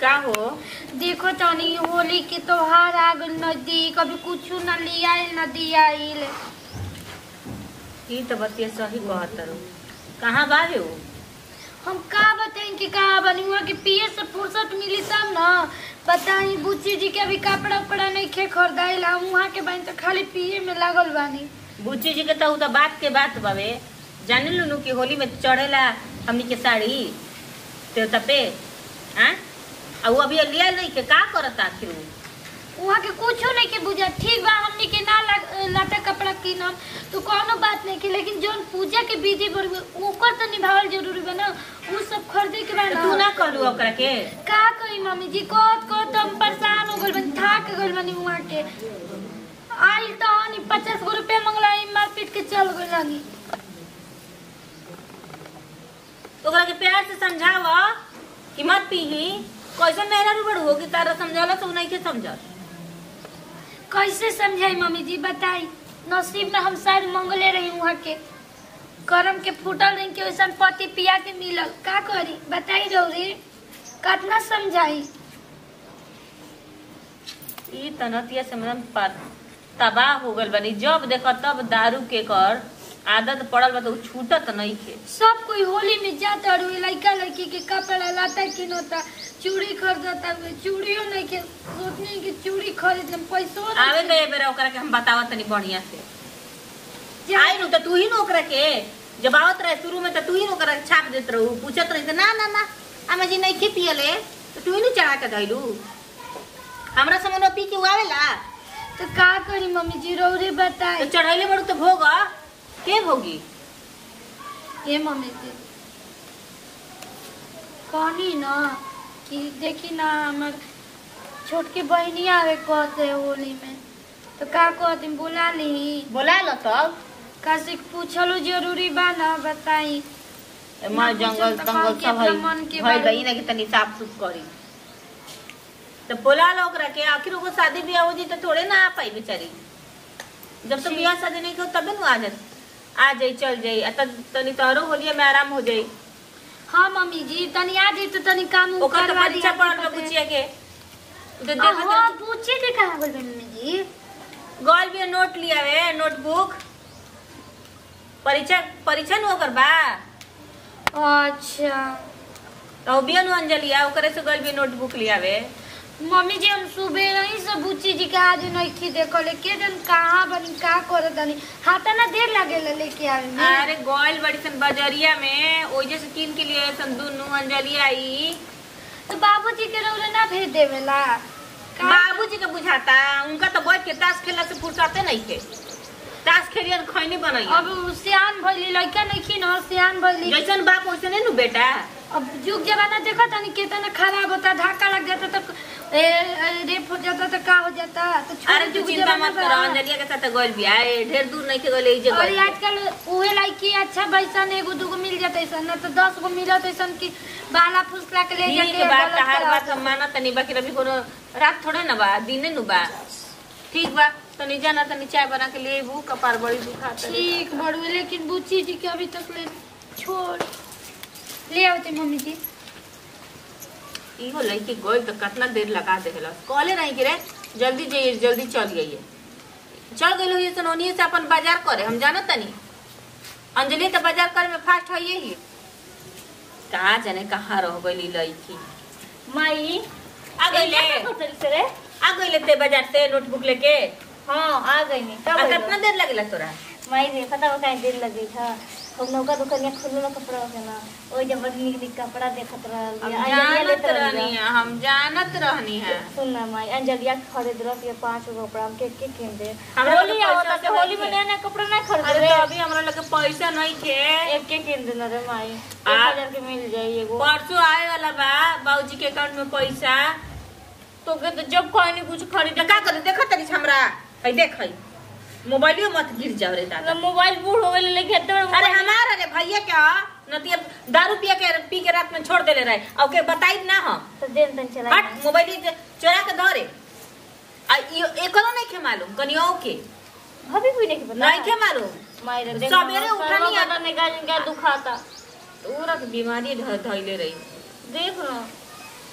का हो देखो तनी होली के त्योहार आ गइल नजदीक अभी कुछ न लियाइल न दियाइल ई तो बतिया सही कहत रू कहाँ बावे हो हम का बताएं कि का बनी हुआ कि पिए से फुर्सत मिली तब न बताई बुच्ची जी के अभी कपड़ा उपड़ा नहीं खे खरीदाइल हम वहाँ के बनी तो खाली पिए में लागल बानी बुच्ची जी के तो उ तो बात के बात बावे जाने लू कि होली में चढ़ेला हमनी के साड़ी देवता पे हाँ आ वो अभी लिया नहीं के का करत आखिर उ वहाँ के कुछो नहीं के बुझा ठीक बा हमनी के ना ला- लाता कपड़ा किनम तो कोनो बात नहीं के लेकिन जोन पूजा के विधि पर ओकर तो निभावल जरूरी बा ना उ सब खरीदे के बा तो ना तू ना कहलू ओकरा के का कही मम्मी जी कहत कहत हम परेशान हो गइल बानी थाक गइल बानी वहाँ के आइल तो हनी पचास गो रुपया मंगला मार पीट के चल गइल बानी तो ओकरा के प्यार से समझाव कि मत पीही कैसे मेहरा रूबड़ हो कि तारा समझाला तो नहीं के समझल कैसे समझाई मम्मी जी बताई नसीब में हम शायद मंगले रही वहाँ के करम के फूटल रही के वैसन पति पिया के मिलल का करी बताई रौरी कतना समझाई ई तनतिया से मन पर तबाह हो गल बनी जब देखो तब दारू के कर आदत पड़ल बा तो उ छूटत नहीं के सब कोई होली में जाता और लड़का लड़की के कपड़ा लाता किनोता चूड़ी खरीदता हुए चूड़ियों नहीं के सोचने की चूड़ी खरीद लेम पैसो नहीं आवे तो ए बेरा ओकरा के हम बतावत तनी बढ़िया से जा- आई नु तो तू ही न ओकरा के जब आवत रहे शुरू में तो तू ही न ओकरा के छाप देत रहू पूछत रही तो ना ना ना हमें जी नहीं के पियले तो तू ही न चढ़ा के धइलू हमरा समन पी के उ आवेला तो का करी मम्मी जी रौरी तो बताई चढ़ैले बड़ू तो भोग के भोगी ये मम्मी जी कहनी ना कि देखी ना हमर छोटकी बहनी आवे कहते होली में तो का कहती बुला ली बोला लो तब काशी पूछलो जरूरी बा ना बताई मार ना जंगल पूछम तो तंगल कौन के सब अपना मन के है भाई बारे गई ना कि तनी साफ सुफ करी तो बोला लो ओकरा के आखिर ओको शादी ब्याह हो जी तो थोड़े ना आ पाई बेचारी जब तो जी। ब्याह शादी नहीं करो तबे ना आ जात आ जाई चल जाई आ त- तनी तोहरो होलिया में आराम हो जाई हाँ मम्मी जी तनी आ जी तो तनी काम उम ओकर तो करवा परीक्षा दिया पड़ल बा करते। बुचिया के तो आ, देखो हाँ पूछे के कहा बोल मम्मी जी गॉल भी नोट लिया वे नोटबुक परीक्षा परीक्षा नु ओकर बा अच्छा तो बिया नु अंजलि आ ओकरे से गॉल भी नोटबुक लिया वे मम्मी जी हम सुबह ही से बुच्ची जी के आज नहीं देखले के दिन कहाँ बनी का करे तनी हाथा ना देर लगेला लेके आवे में अरे गोयल बड़ी सन बजरिया में ओजे से किन के लिए सन दुनू अंजलि आई तो बाबूजी के रौले ना भेज देवेला का- बाबूजी के बुझाता उनका तो बैठ के ताश खेलने से फुर्सते नहीं के ताश खेलियन खैनी बनई अब उ सियान भइली लड़का नहीं खी न सियान भइली जैसन बाप वैसे नहीं नु बेटा अब जुग जमाना देखा तनी कितना खराब होता धक्का लग जाता तो ए, ए, रेप हो जाता तो का हो जाता तो छोड़ अरे तू जुग चिंता जमाना मत बा। करो अंजलिया के साथ गोल भी आए ढेर दूर नहीं के गोले जे और गोल आजकल उहे लड़की अच्छा बैसन एगो दूगो मिल जाता ऐसा ना तो दस गो मिलत ऐसा कि बाला फुसला के ले ठीक जाके बात गलत हर करा बात हम माना तनी बाकी रवि कोनो रात थोड़े ना बा दिने नु बा ठीक बा तनी जाना तनी चाय बना के ले भू कपार बड़ी दुखाता है। ठीक बड़ू लेकिन बुच्ची जी के अभी तक ले छोड़ ले आवते मम्मी जी इहो लड़की गोल तो कितना देर लगा देला कहले नहीं कि रे जल्दी जाइए जल्दी चल गई चल गई हुई सनोनिए से अपन बाजार करे हम जानत तनी अंजलि तो बाजार करे में फास्ट है ही कहा जाने कहाँ रह गई लड़की माई आ गईले रे आ गईले ते बाजार से नोटबुक लेके हाँ आ गई नहीं आ तब कितना देर लगेला तोरा माई रे पता बा काहे देर लगी था हम नौका दुकानिया खुलल कपड़ा के ना ओइ जब बड़ निक निक कपड़ा देखत रहल हम बिया। अंजलिया जानत लेत रहल रहनी बिया। है हम जानत रहनी है सुन ना माई अंजलिया खरीद रह के पांच गो कपड़ा हम के के किन दे हमरा होली लगे आवता पैसा तो होली नहीं में नया नया कपड़ा ना खरीद अरे रे तो अभी हमरा लगे पैसा नहीं थे एक के किन देना रे माई एक आ- हजार के मिल जाई एगो परसों आए वाला बा बाबूजी के अकाउंट में पैसा तो के तो जब कोई नहीं कुछ खरीद तो का करे देखा तरी हमरा है देख है मोबाइलियो मत गिर जाओ रे दादा मोबाइल बूढ़ हो गए लेके तो अरे हमारा रे भैया क्या नतिया दारू पिया के पी के रात में छोड़ देले रहे और के बताई ना हम तो देन तन चला हट मोबाइल चोरा के धरे आ इयो एकरो नहीं के मालूम कनियो के भाभी भी नहीं के पता नहीं के मालूम माई रे सवेरे उठनी है। ने गाज का दुखाता पूरा के बीमारी ध- धइले रही देख ना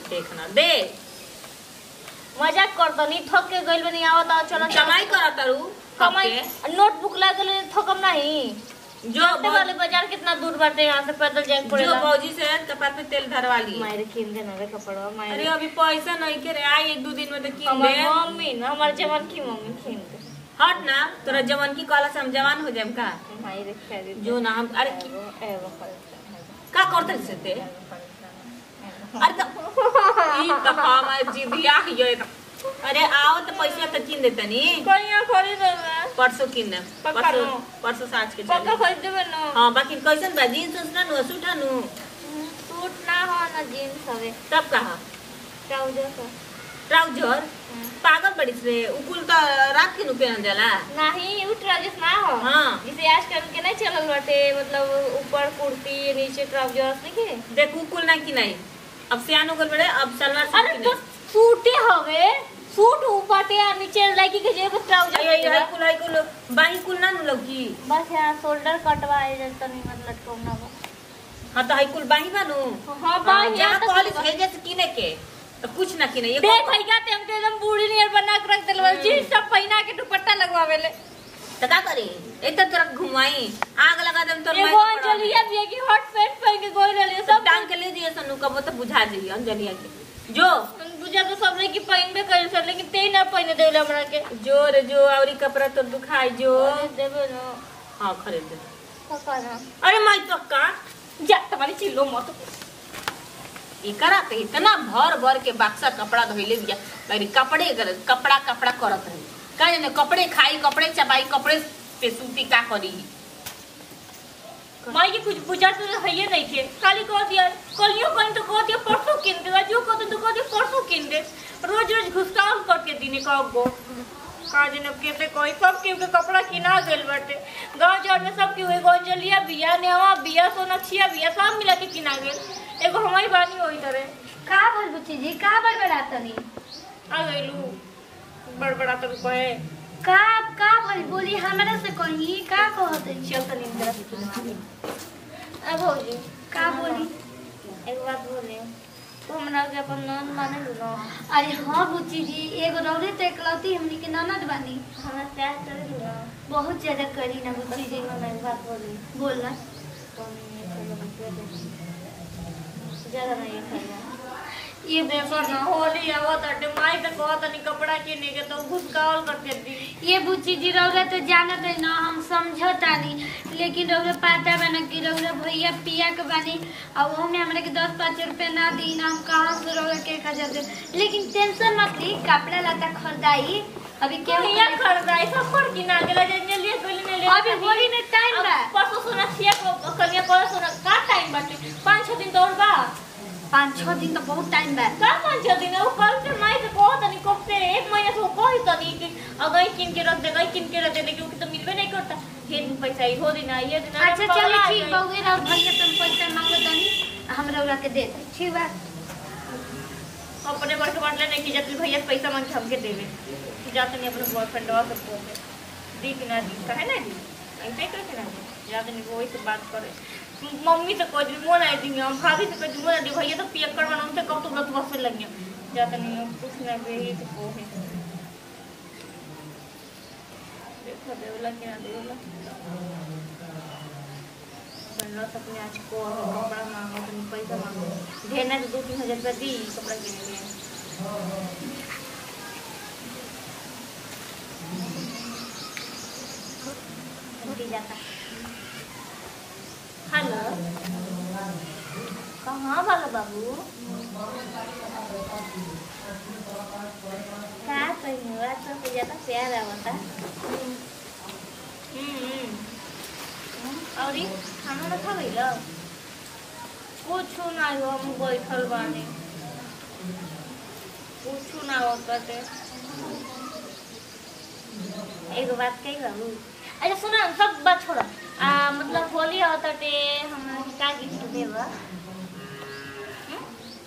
देखना दे मजाक कर दनी थक के गइल बनी आवत आओ चलो कमाई करत तारू कमाई कमाई नोटबुक लागल थकम नहीं जो जाते वाले बाजार कितना दूर बाटे यहाँ से पैदल जाए जो पड़ेगा भौजी से कपार पे तेल धरवा ली मायरे किन देना रे कपड़वा अरे मायरे अभी पैसा नहीं के रे आई एक दो दिन में तो किन हमार दे मम्मी ना हमार जवान की मम्मी किन दे हट ना तोरा जवान की कॉलेज से हम जवान हो जाएम का मायरे खरीद जो ना हम अरे की- एगो एगो खरीद का करते से ते अरे तो ई तो हमार जिदिया हियो एक अरे आओ तो पैसा तो किन देता नी कहिया खरीद ना परसों किन दे पक्का परसों नो। परसों साँझ के पक्का चली खरीद देबे ना हाँ बाकी कैसन बा जीन्स उन्स ना नु सूट नु सूट ना हो ना जीन्स हवे तब कहा ट्राउजर का ट्राउजर पागल पड़िस रे उकुल तो रात के नु पहन जाला नहीं उ ट्राउजर ना हो हाँ। जिसे आजकल के नहीं चलल बाटे मतलब ऊपर कुर्ती नीचे ट्राउजर नहीं के देख उकुल ना कि नहीं अब सियान हो गल बड़े अब सलवार सूट अरे की तो नहीं। सूटे हवे सूट ऊपर आ नीचे लड़की के जेब ट्राउजर अयो यो हाई कुल हाई कुल बाही कुल ना नु लौकी बस यहाँ शोल्डर कटवाए जैसा नहीं मतलब लटकौना बा हाँ तो हाई कुल बाही बा नु हाँ बाही जहाँ यहाँ तक कॉलेज बा। भेजे से किने के तो कुछ ना किने ये देख भाई का हम तो एकदम बूढ़ी नियर बना के रख देल जीन्स सब पहना के दुपट्टा लगवावेले तो का करी एक तो तरफ घुमाई आग लगा देम तो एगो अंजलिया भी है कि हॉट पैंट पहन के गोई रहले सब सब टांग के ले दिए सनु कबो तो बुझा जाइए अंजलिया के जो बुझा तो सब लड़की पहनबे करे सर लेकिन ते ना पहने देले हमरा के जो रे जो औरी कपड़ा तो दुखाई जो अरे देबे ना हाँ खरीद दे पका ना अरे माई पक्का जा तुम्हारी चिल्लो मत एकरा पे इतना भर भर के बक्सा कपड़ा धोइले बिया मेरी कपड़े कर कपड़ा कपड़ा करत रही का जाने कपड़े खाई कपड़े चबाई कपड़े पे सूती का करी माई के कुछ बुझा तो है ही नहीं थे खाली कह दिया कलियो कहीं तो कह दिया परसों किन दे जो कह तो कह दिया परसों किन दे रोज रोज घुसकाल करके दिने का गो का जने केते कोई सब के कपड़ा किना गेल बाटे गांव जड़ में सब के एगो अंजलिया बिया नेवा बिया सोनक्षिया बिया सब मिला के किना गेल एगो हमारी बानी होई तरे का भल बुच्ची जी का बड़बड़ातनी आ गइलू बड़बड़ा तो कहे का का भल बोली हमरा से कही का कहत चल तनी जरा अब हो जी का बोली एक बात बोले तू हमरा के अपन नन माने लू ना अरे हाँ बुच्ची जी एगो रौरे तो एकलौती हमनी के ननद बानी हमरा प्यार करे लू ना बहुत ज्यादा करी ना बुच्ची जी मैं एक बात बोली बोलना ज्यादा नहीं खाइए ये देखो ना होली आवत अटे माई तो कहत नहीं कपड़ा किने के तो घुसकावल करके दी ये बुच्ची जी रौरा तो जानत है ना हम समझतानी लेकिन रौरा पता बना कि रौरा भैया पिया के बानी और वो में हमरा के दस पाँच रुपया ना दी ना हम कहाँ से रौरा के खा जाते लेकिन टेंशन मत ली कपड़ा लता खरीदाई अभी के के हिया खरीदाई सब पर किना गेला जे ने लिए गोली ने लिए अभी होली में टाइम बा परसों सोना छिया को कलिया पर सोना का टाइम बाटे पाँच छह दिन तो और बा पाँच छः दिन तो बहुत टाइम बा का पाँच छह दिन वो कल से माई के कहत नहीं कब से एक महीने से वो कही तनी कि अगई किन के रख दे गई किन के रख दे लेकिन वो तो मिलबे नहीं करता हे दिन पैसा ही हो दिन ये दिन अच्छा चलो ठीक बा उहे और भैया तुम पैसा मांगो तनी हम रौरा के दे दे ठीक बा अपने घर के बांटले नहीं कि जब भैया पैसा मांग के हमके देवे कि जाते नहीं अपने बॉयफ्रेंड वा सबको दी कि ना दी कहे ना दी ऐसे करके ना दी जाते नहीं वही से बात करे मम्मी से कह दी मोन आई दी हम भाभी से कह दी मोन आई दी भैया तो पियक कर बना उनसे कब तो व्रत बस से लग गया जाते नहीं हम कुछ ना दे ही तो को है देखो देवला क्या देवला बनरस अपने आज को कपड़ा मांगो तो पैसा मांगो ढेर ना तो दो तीन हजार रुपया दी कपड़ा किने लिए छूटी जाता हेलो कहाँ वाला बाबू क्या कहीं आज तो ज्यादा प्यार आवता हम्म और ये खाना ना खा गई कुछ ना हो हम बैठल बानी कुछ ना होता ते एगो बात कही बाबू अच्छा सुना ना, सब बात छोड़ा आ, मतलब होली होता ते हमरा के का गिफ्ट देबा हम्म?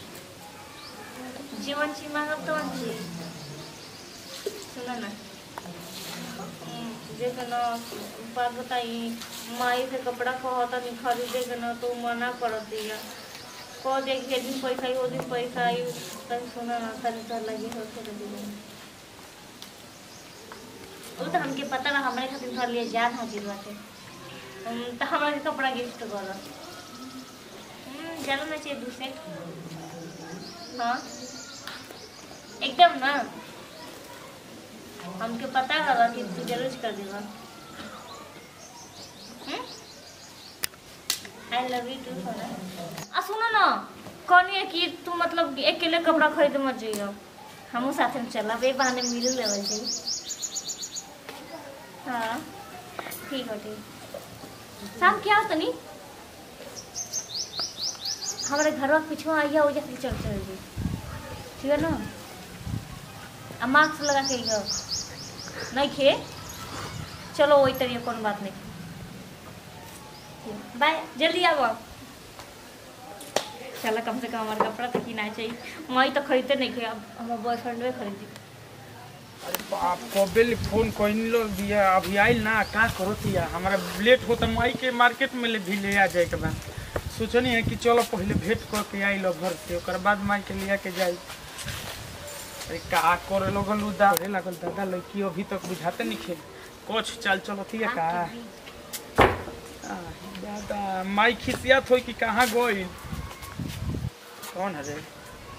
जीवन ची मांगब तो ची सुना ना हम्म, जेके ना बात बताई माई से कपड़ा कहता नहीं खरीदे के ना तो मना कर दिया कह दे कि दिन पैसा आई वो दिन पैसा आई तब सुना ना तब तो लगी हो तो दे वो तो हमके पता ना हमारे खातिर घर लिए जान हाजिर बाटे हम तो हमारा के कपड़ा गिफ्ट कर जाना ना चाहिए दूसरे हाँ एकदम ना हमके पता रहा कि तू जरूर कर देगा आई लव यू टू सोना आ सुनो ना कौन है कि तू मतलब अकेले कपड़ा खरीद मत जाइयो हमहू साथे में चलब ए बहाने मिल लेवल जाई हाँ ठीक है ठीक शाम क्या हो तनी हमारे घर के पीछे आइया हो जाती चल चल जी ठीक है ना आ मास्क लगा के आइयो नहीं खे चलो वही तरीके कौन बात नहीं बाय जल्दी आओ आप चला कम से कम हमारा कपड़ा तो किना चाहिए वही तो खरीदते नहीं खे अब हमारे बॉयफ्रेंड में खरीदी अरे बाप कबेल फोन कहीं लो दिया अभी आइल ना का करो तिया हमारा लेट होता माई के मार्केट में ले भी ले आ जाए के बाद सोचनी है कि चलो पहले भेंट करके आई लो घर से ओकर बाद माई के लिया के जाई अरे का करे लगल उदा अरे लागल दादा लड़की अभी तक बुझाते नहीं खेल कुछ चल चलो तिया का आह, दादा माई खिसियात हो कि कहाँ गई कौन है रे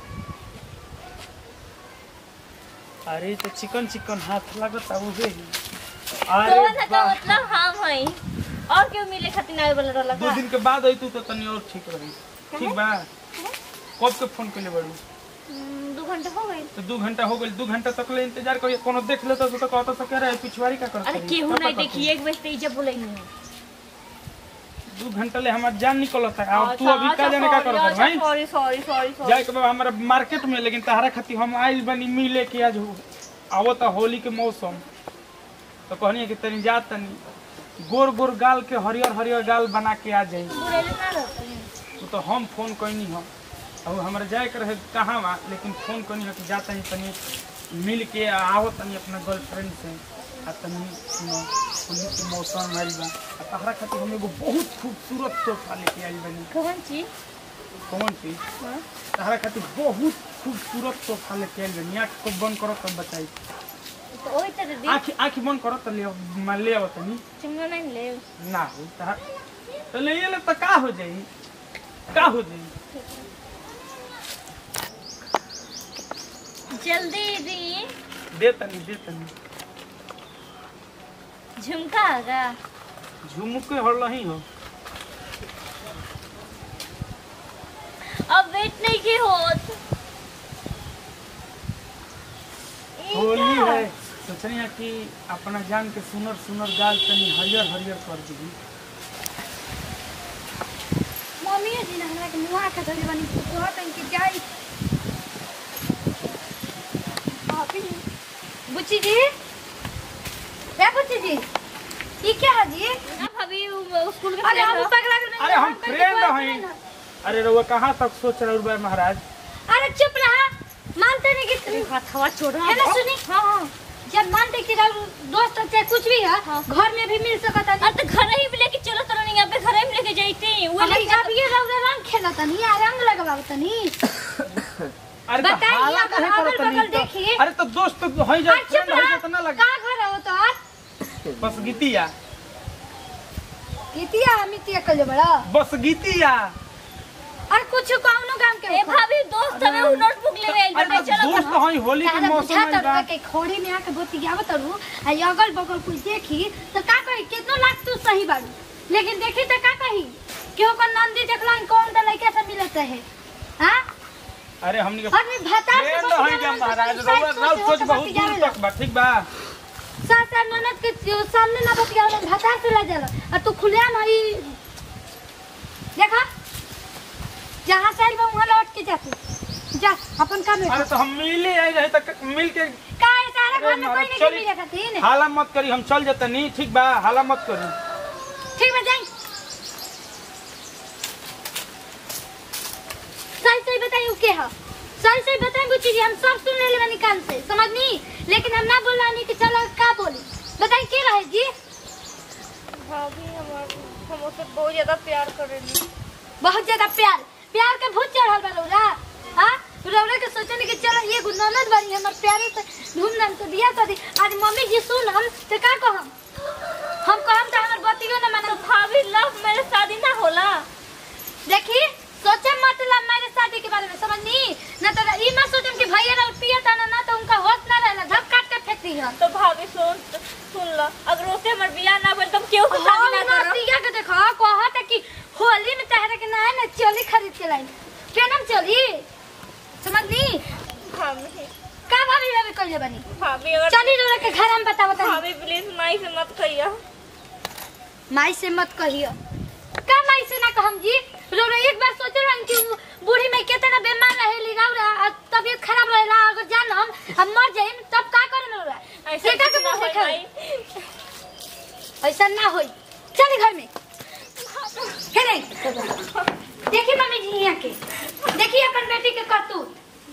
अरे तो चिकन चिकन हाथ लगता उहे ही अरे कौन है का वाह। मतलब हम हई और क्यों मिले खातिर आए वाला रहला दो का दिन के बाद आई तू तो तनी और ठीक रही ठीक बा कब के फोन के लिए बड़ू हम्म, दो घंटे हो गए तो दो घंटा हो गई दो घंटा तक ले इंतजार करिए कोनो देख लेता तो कहता तो कह रहा है पिछवाड़ी का करता अरे केहू नहीं देखी एक बजते ही जब बोले नहीं दो घंटा ले हमार जान निकलता है और तू अभी का जाने का करता है भाई सॉरी सॉरी सॉरी सॉरी जाए के बाबा हमारा मार्केट में लेकिन तहरा खातिर हम आइल बनी मिले के आज आवत होली के मौसम तो कहनी है कि तनी जा तनी गोर गोर गाल के हरियर हरियर गाल बना के आ जाई बुरेले ना रहते वो तो हम फोन कैनी हम अब हमारे जाए के रहे कहाँ वहाँ लेकिन फोन कैनी हो कि जा तनी तनी मिल के आओ तनी अपना गर्लफ्रेंड से आ तनी सुनो होली के मौसम आइल बा आ तहरा खातिर हम एगो बहुत खूबसूरत तोहफा लेके आइल बनी कौन चीज कौन चीज तहरा खातिर बहुत खूबसूरत तोहफा लेके आइल बनी आँख को बंद करो तब बताई तो ओई तरह दी आँख आँख बंद करो तो ले आओ- मैं ले आओ तनी चुंगा नहीं ले ना हो तहर तो ले ले तो का हो जाई का हो जाई जल्दी दी दे तनी दे तनी झुमका आगा झुमुके हर लही हो अब वेट नहीं की होत होली है सोचनी है कि अपना जान के सुनर सुनर गाल तनी हरियर हरियर कर दी मम्मी जी ना हमरा के मुआ के धरे बनी कहत कि जाई अभी बुच्ची जी ए बुच्ची जी ई क्या है जी अब अभी वो स्कूल के अरे हम friend पगला के नहीं अरे हम करके फ्रेंड कोई हैं friend अरे रउआ कहाँ तक सोच रहे रुपए महाराज अरे चुप रहा मानते नहीं कि हो। हथवा छोड़ है ना सुनी हाँ हाँ जब मानते कि रउ दोस्त चाहे कुछ भी है घर में भी मिल सकता है अब तो घर ही भी लेके चलो तो नहीं यहाँ पे घर ही में लेके जाते वो अरे लेके अब ये रउरा रंग खेला तनी आ रंग लगावा तनी अरे तो बताइए, हाला आप काहे अगल करत नहीं बगल तो- देखिए। अरे तो दोस्त तो है जा अरे चुप फ्रेंड है रहा जितना लग का घर हो तो आज बस गीतिया कितिया मितिया कल बड़ा बस गीतिया और कुछ कौनो काम के ए भाभी दोस्त हमें वो नोटबुक ले गए अरे तो चलो दोस्त है होली के तारा मौसम बुझा में तर बा के खोड़ी में आके बतियावत रहू आ ये अगल बगल कुछ देखी तो का कही कितना लाख तू सही बाड़ू लेकिन देखी तो का कही केहू का नंदी देखला कौन दा लड़का से मिलत है हां अरे हमनी के और मैं भता से फ्रेंड है जा महाराज रउआ राव सोच बहुत दूर तक बा ठीक बा सास और ननद के जो सामने ना बतियावला भता से ला जाला और तू खुलिया नहीं देखा जहाँ से आइल बा वहाँ लौट के जा तू जा अपन काम में अरे तो हम मिले आई रहे तक मिल के का है सारा घर में अरे कोई नहीं चली। मिले खातिर हाला मत करी हम चल जाते नहीं ठीक बा हाला मत करी ठीक बा जाई सही सही बताइए के है सही सही बताएं बुच्ची जी हम सब सुन ले लेवा निकाल से समझनी लेकिन हम ना बोला नहीं कि चलो का बोली बताइए के रहे जी भाभी हमारे हम उससे बहुत ज्यादा प्यार करेंगे बहुत ज्यादा प्यार प्यार के भूत चढ़ल बा रौरा हां रौरा के सोचने कि चल ये गुननद बनी हमर प्यारे से धूमधाम से बियाह कर दी आज मम्मी जी सुन हम ते का कहम हम कहम त हमर बतियो न मानम भाभी लव मेरे शादी ना होला देखी सोचे मतलब मेरे शादी के बारे में समझनी ना तो ई मत सोचम कि भैया और पिया था ना तो उनका होश ना रहला झप काट के फेंक दी हम तो भाभी सुन सुन लो अगर उससे हमर बियाह ना भेल तो हम केहू से शादी ना करब नतिया के देखो कहत है कि होली में तहरा के ना है ना चोली खरीद के लाई केनम चोली समझनी भाभी का भाभी भाभी कइले बनी भाभी अगर चली रोला के घर हम बताओ तनी भाभी प्लीज माई से मत कहिया माई से मत कहियो का माई से ना कहम जी रोला एक बार सोचे रहन कि उ बूढ़ी में कितना बीमार रहेली रौरा और तबीयत खराब रहेला अगर जान हम हम मर जाइम तब का करन रौरा ऐसा सेका के कुछ ना मुंह होई देखा माई ऐसा ना होई चल घर में हेरे देखी मम्मी जी यहाँ के देखिए अपन बेटी के करतूत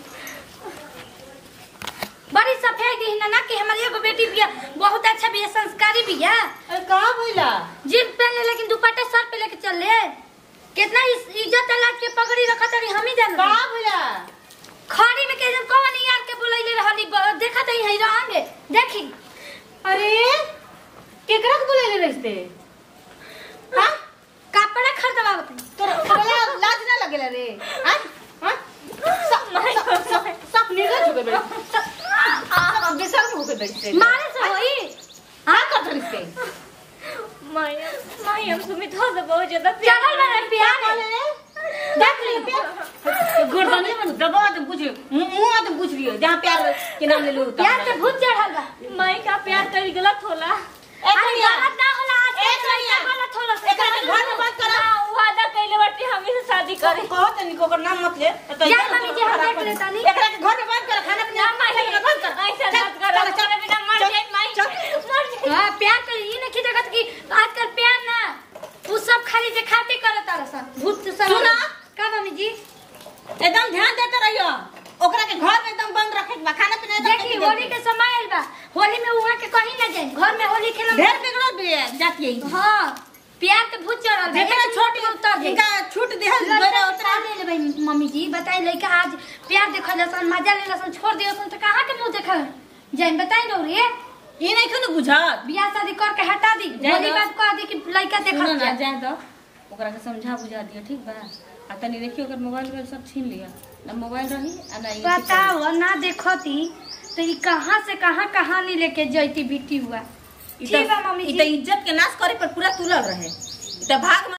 बड़ी सफेद ही ना कि हमारी एगो बेटी भी बहुत अच्छा भी है संस्कारी भी है अरे कहाँ भइला जीप पहन ले लेकिन दुपट्टा सर पे लेके चल ले कितना इस- इज्जत लाग के पगड़ी रखा तरी हम ही जान कहाँ भइला खड़ी में के जब कौन यार के बुलाइले रहली ब- देखा तई है रहंगे देखी अरे केकरा के बोलेले रहिते हाँ कपड़ा खरीदवा बताई तोरा तोरा लाज ना लगेला रे हाँ हाँ सब सब सब सब निर्लज हो गए बड़े सब सब बेशर्म हो गए बड़े मारे से होई हाँ कर धरिस के माई माई हम सुमित हो से बहुत ज्यादा प्यार चढ़ल बना प्यार देख ली गर्दन में दबा दे बुझ मुंह में बुझ लियो जहाँ प्यार के नाम ले लो प्यार के भूत चढ़ल बा माई का प्यार करी गलत होला अरे गलत ना होला आज एक के मिनट। लड़का गलत होला एकरा के घर में बंद करा हाँ, वादा कइले बाटे हमी से शादी करे कहो तनी को नाम मत ले तो जा मम्मी जी, हम देख लेता नहीं। एकरा के घर में बंद कर खाना पीना माई बंद कर ऐसा चल, मत करो चल, चल, मेरे बिना मर चल, जाए माई चल। मर जाए हां प्यार के ई नहीं जगत की आजकल प्यार ना उ सब खाली दिखाते करत तारसन भूत सब सुना? का मम्मी जी एकदम ध्यान देते रहियो ओकरा के घर में एकदम बंद रखे के बा खाना पीना एकदम देखी देके होली देके। के समय आइल बा होली में वहां के कहीं ना जाए घर में होली खेलम ढेर बिगड़ल भी है जाती है हां प्यार के भूत चढ़ल बा जितना एक छोट मिनट में उतर जाई इनका छूट दे लड़का उतार ले ले भाई मम्मी जी बताई लड़का आज प्यार देखल लसन मजा ले लसन छोड़ दियो तो कहां के मुंह देखा जाई बताई दो रे ये नहीं क्यों बुझत बियाह शादी करके हटा दी जाए होली दो। बात कह दी कि लड़का सुनो देखल ना जाए जाए तो ओकरा के समझा बुझा दियो ठीक बा आ तनी देखियो ओकर मोबाइल वोबाइल सब छीन लिया ना मोबाइल रही आ ना ये बताओ ना देखती तो ये कहाँ से कहाँ कहानी लेके जैती बीती हुआ ई ठीक तो- बा मम्मी ई जी तो इज्जत के नाश करे पर पूरा तुलल रहे ई तो भाग